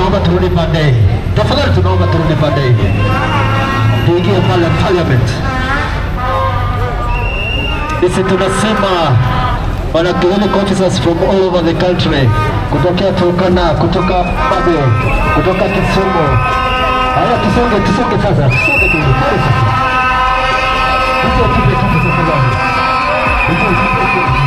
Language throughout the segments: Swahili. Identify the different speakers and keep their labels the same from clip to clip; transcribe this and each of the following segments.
Speaker 1: tunaomba turudi baadaye. Tafadhali tunaomba turudi baadaye. Tuingie pale parliament. Sisi tunasema wana clinic officers from all over the country, kutokea Turkana, kutoka Babe, kutoka Kisumu. Haya, tusonge, tusonge sasa, tusonge tu, pale sasa. Hizo tupe tupe sasa bwana. Hizo tupe tupe.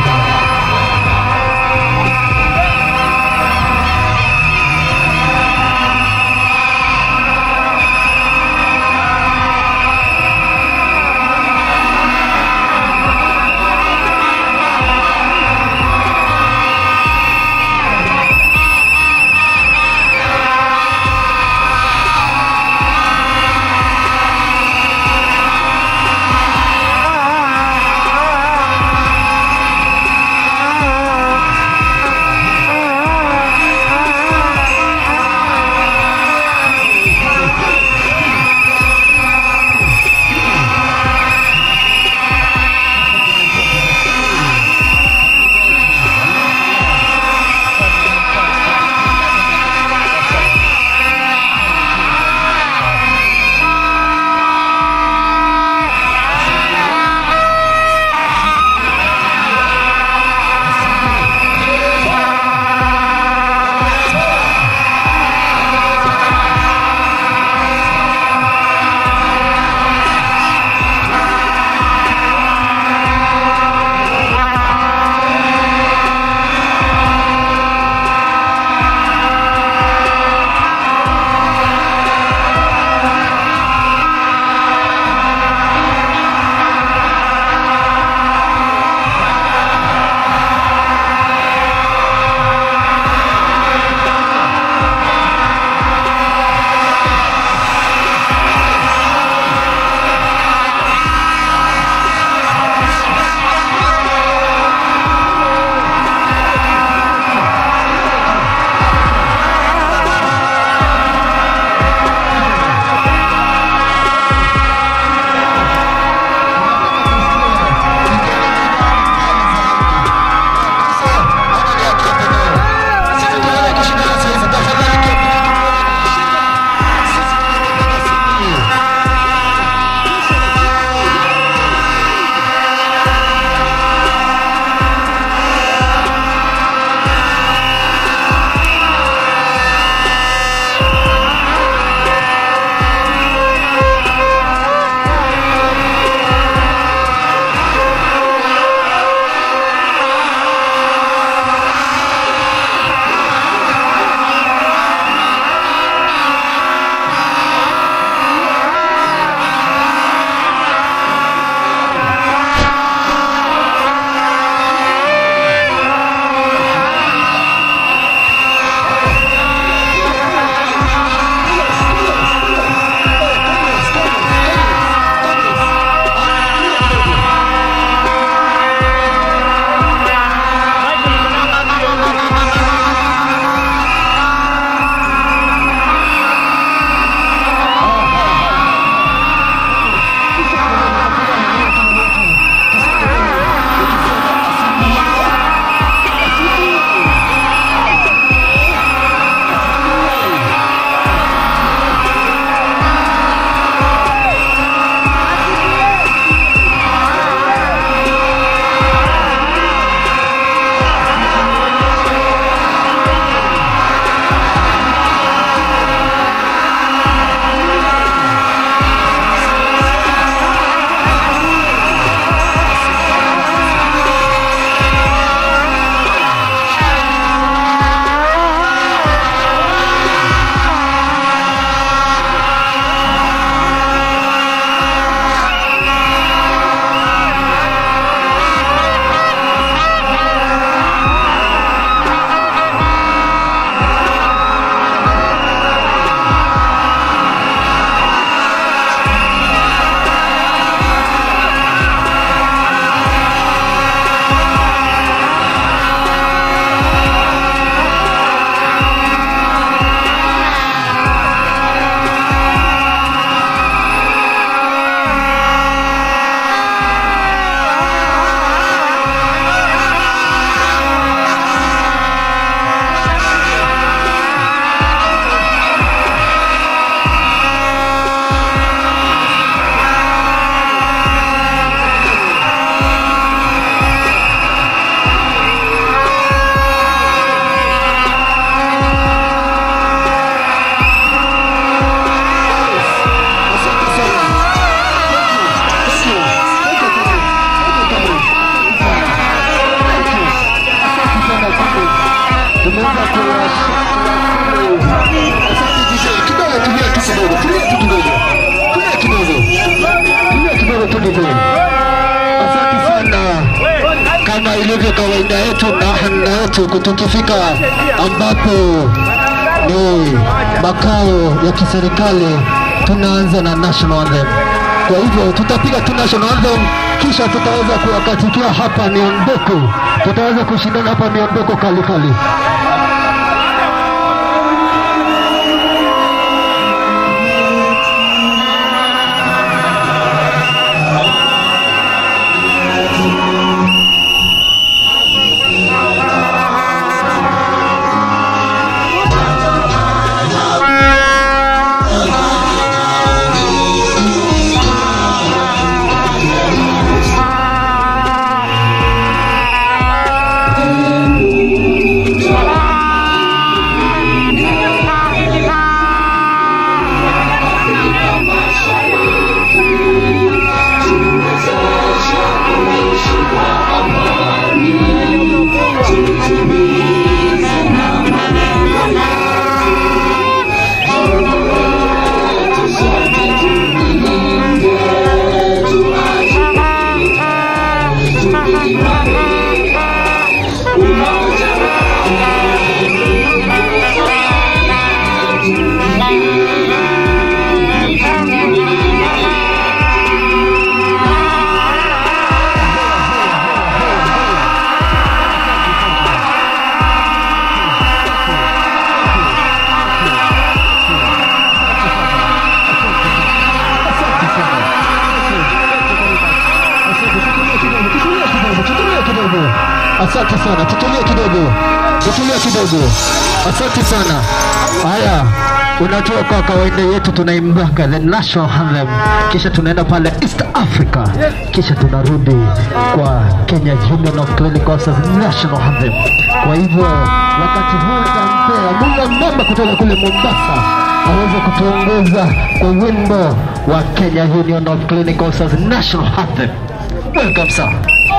Speaker 1: kama kawaida yetu na hana yetu tukifika ambapo ni makao ya kiserikali tunaanza na national anthem. Kwa hivyo tutapiga tu national anthem, kisha tutaweza kuwakatikia hapa miondoko, tutaweza kushindana hapa miondoko kali kali. Asante sana, tutulie kidogo, tutulie kidogo. Asante sana. Haya, unajua kwa kawaida yetu tunaimbaga the national anthem, kisha tunaenda pale East Africa, kisha tunarudi kwa Kenya Union of Clinical Officers national anthem. Kwa hivyo wakati huu nitampea Munga Mbamba kutoka kule Mombasa aweze kutuongoza kwa wimbo wa Kenya Union of Clinical Officers national anthem. Welcome sir.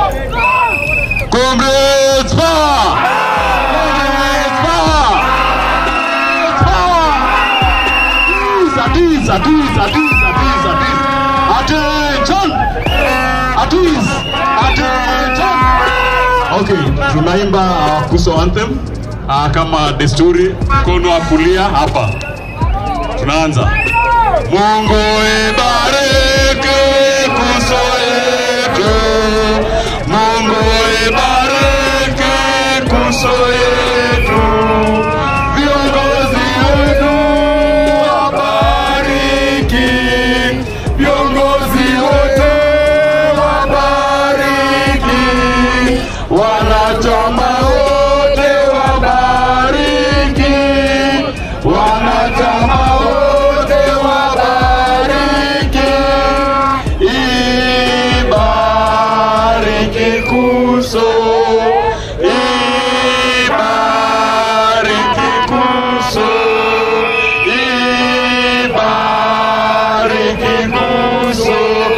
Speaker 2: Congrats power! Congrats power! Power! At ease, at ease, at ease, at ease, at ease. Attention! At ease, attention! Okay, tunaimba uh, Kuso anthem uh, kama desturi, mkono wa kulia hapa. Tunaanza. Mungu ibariki Kuso yetu. Mungu ibariki Kuso yetu. Viongozi wetu wabariki. Viongozi wote wabariki. Wanachama wote wabariki. Wanachama wote wabariki. Ibariki Kuso. Ibariki Kuso. Ibariki Kuso.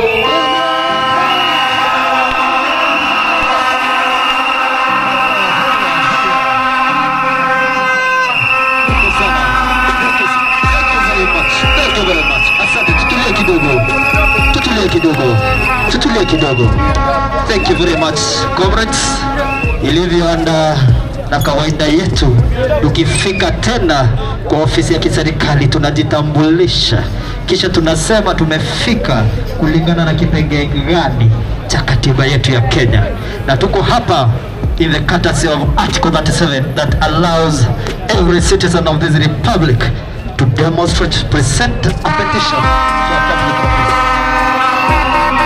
Speaker 1: Thank you very much. Asante, tutulie kidogo, tutulie kidogo, tutulie kidogo. Thank you very much comrades. Ilivyoanda na kawaida yetu, tukifika tena kwa ofisi ya kiserikali tunajitambulisha, kisha tunasema tumefika kulingana na kipengee gani cha katiba yetu ya Kenya, na tuko hapa in the courtesy of Article 37 that allows every citizen of this republic to demonstrate, present a petition to a public office.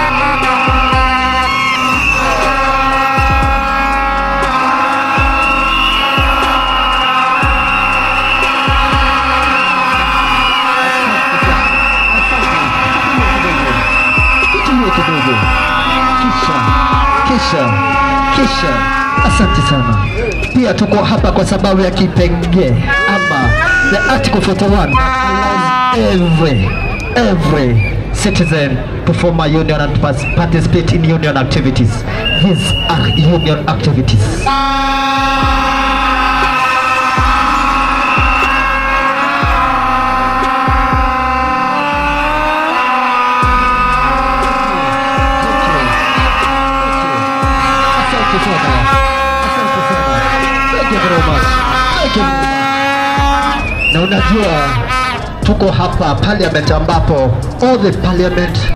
Speaker 1: Tutulie kidogo, kisha kisha kisha, asante sana. Pia tuko hapa kwa sababu ya kipengee ama the article 41 allows every every citizen to form a union and pas- participate in union activities. These are union activities. Asante sana. Thank you very much. Thank you very much. Na unajua tuko hapa parliament ambapo all the parliament